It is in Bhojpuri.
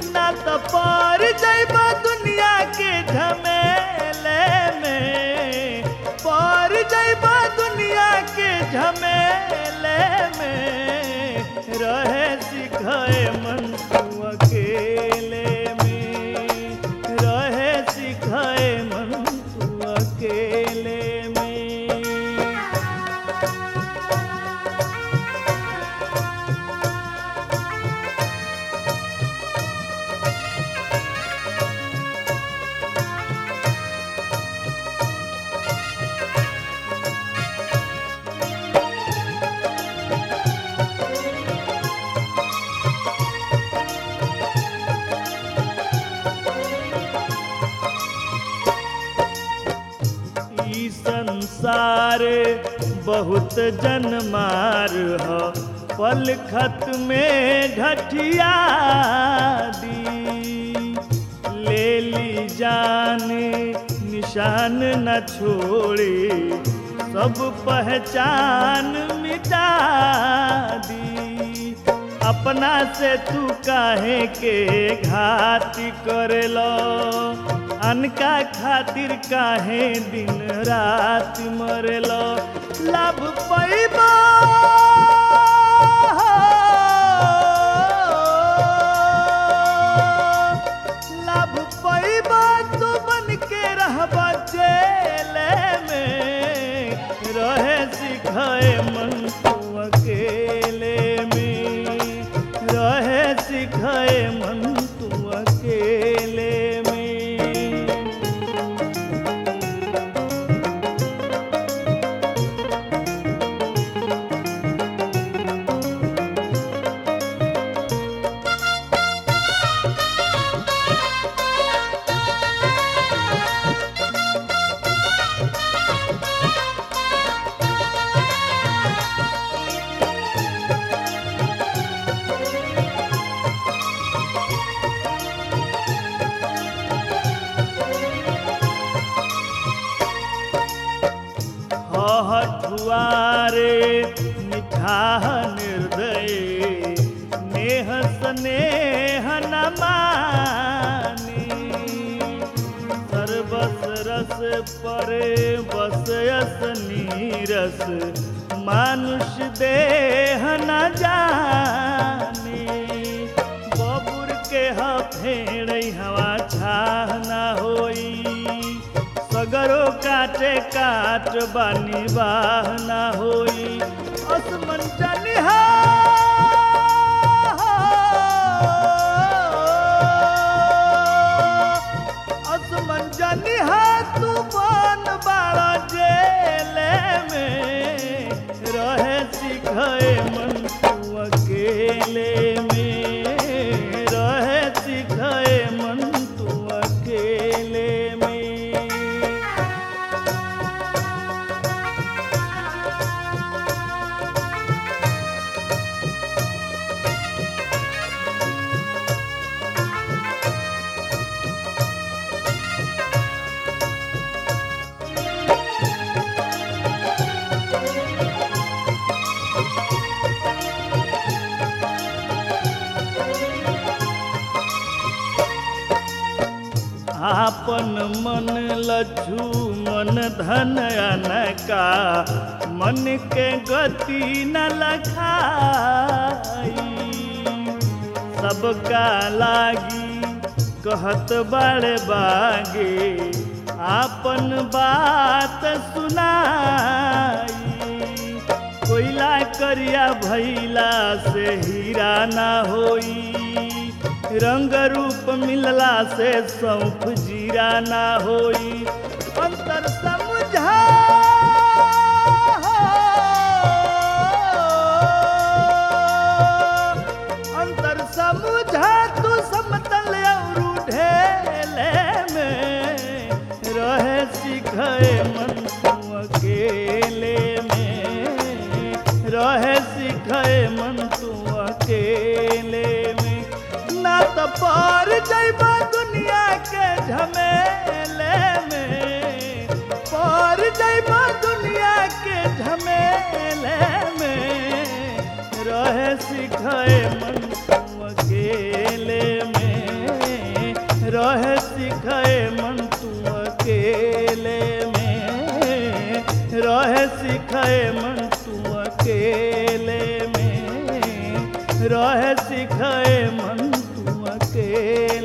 ना तो पार जइबा दुनिया के झमेले में पार जइबा दुनिया के झमेले में रहे सिखाए मन तू अकेले में रहे सिखाए मन तू अकेले में ई संसार बहुत जनमार ह पल खत में ढठिया दी ले ली जान निशान न छोड़े सब पहचान मिटा दी अपना से तू काहे के घाती करेलो अनका खातिर काहे दिन रात मरेलो लाभ पैबा लाभ पैबा तू बन के रहबा जेले में रहे सिखाए मन तू अकेले में रहे सिखाए मन तू अकेले में हठुआरे मिठाह निर्दय नेह स्नेह न मानी सर्वस रस परे बस यस नीरस मानुष देह न जानी बबुर के ह फेड़ हवा छाह न होई सगरो काटे काट बानी बाह ना होई असमन जनिहा असमन जनिहा तू बन बाड़ा जेले में रहे सिखाए मन तू अकेले में रहे सिखाए मन तू अकेले में आपन मन लज्जू मन धन अनका मन के गति न लखाई सबका लागी कहत बड़े बागे आपन बात सुनाई कोयला करिया भैला से हीरा ना होई रंग रूप मिलला से सौंफ जीरा ना होई अंतर समझा अंतर समझा तू समतल और ढेले में रहे सिखाए मन तू अकेले में रहे सिखाए मन तू अकेले में ना तो पार जइबा दुनिया के झमेले में पार जइबा दुनिया के झमेले में रहे सिखाए मन तू अकेले में खेल